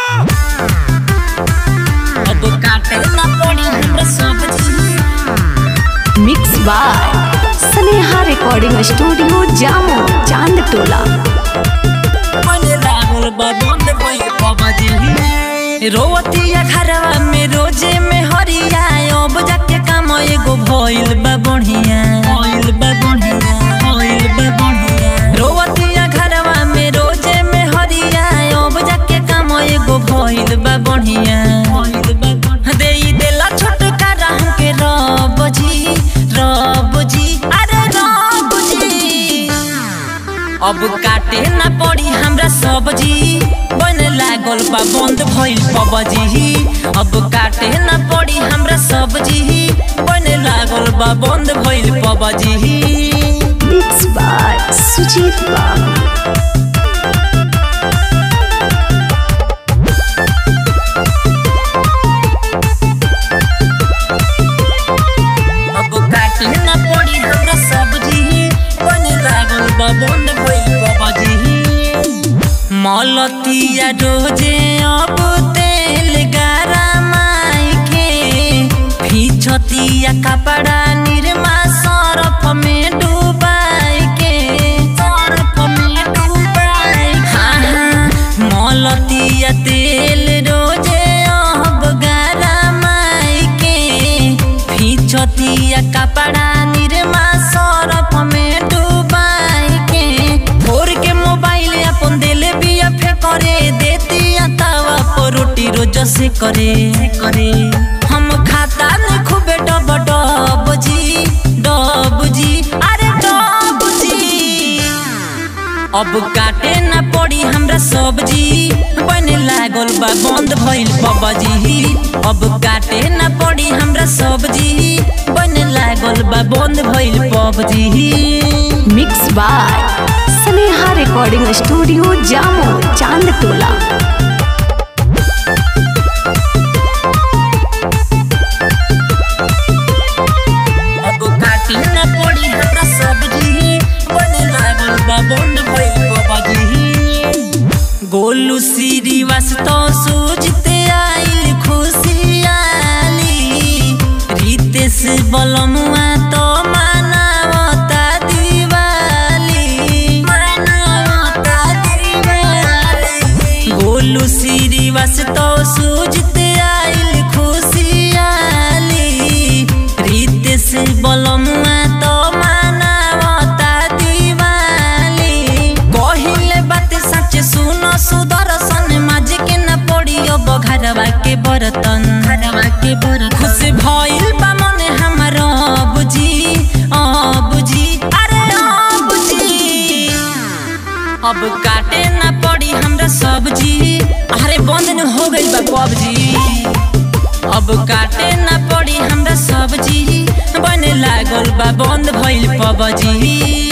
अब काटे ना पड़ी हमरा सब्जी mix by Sneha recording studio Jamo Chand टोला मने लागल बा बंद भई पबजी रोवतिया घरवा में रोजे में हरिया अब जाके काम एगो भइल बा बढ़िया भइल बा बढ़िया भइल बा बढ़िया रोवतिया घरवा में रोजे में हरिया अब जाके काम एगो भइल बा बढ़िया भइल बा बढ़िया देई देला छोटका राम के रब जी रब जी अरे रब जी अब काटे ना पड़ी हमरा सब्जी बन लागल बा बंद भइल पबजी अब काटे ना पड़ी हमरा सब्जी बन लागल बा बंद भइल पबजी मिक्स बाय सुजीत बाबू अब काटे ना पड़ी हमरा सब्जी बन लागल बा बंद भइल पबजी मलतिया रोजे अब तेल गरमाई के फिचतिया कपड़ा निरमा सरफ में डुबाई के सरफ में डुबाई हाँ हाँ मलतिया तेल रोजे अब गरमाई के फिचतिया कपड़ा निरमा सरफ में डुबाई के भोर के मोबाइल अपन दिल बिया फेंकरे देती तवा पर रोटी रोज से करे करे हम खाता न खूबे डब डब जी डब जी अरे डब जी अब काटे ना पड़ी हमरा सब्जी बन लागल बा बंद भइल पबजी अब काटे ना पड़ी हमरा सब्जी बन लागल बा बंद भइल PUBG mix by Sneha recording studio Jamo Chand टोला अब काटे ना पड़ी हमरा सब्जी बन लागल बा बंद भइल पबजी गोलू श्रीवास तो सूझते आइल खुशियाली रितेश बलमुआ तो मानवता दिवाली मानवता दिवाली गोलू श्रीवास तो सूझते आइल खुशियाली रितेश बलमुआ तो मानवता दिवाली कहिले बात सच सुन सुदर्शन माज के न पड़ी अब घरवा के बर्तन घरवा के बर्तन खुश भइल बा मन हमर बुझी बुझी अरे बुझी अब काटे ना पड़ी हमरा सब्जी अरे बंद न हो गइल बा पबजी अब काटे ना पड़ी हमरा सब्जी बने लागल बा बंद भइल पबजी